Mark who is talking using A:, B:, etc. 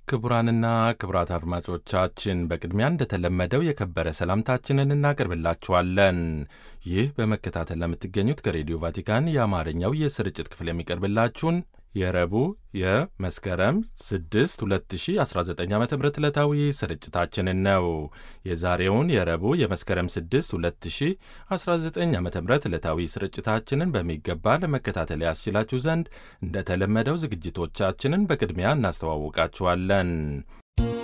A: ክቡራንና ክቡራት አድማጮቻችን በቅድሚያ እንደተለመደው የከበረ ሰላምታችንን እናቀርብላችኋለን። ይህ በመከታተል ለምትገኙት ከሬዲዮ ቫቲካን የአማርኛው የስርጭት ክፍል የሚቀርብላችሁን የረቡዕ የመስከረም 6 2019 ዓ ም ዕለታዊ ስርጭታችንን ነው። የዛሬውን የረቡዕ የመስከረም 6 2019 ዓ ም ዕለታዊ ስርጭታችንን በሚገባ ለመከታተል ያስችላችሁ ዘንድ እንደተለመደው ዝግጅቶቻችንን በቅድሚያ እናስተዋውቃችኋለን።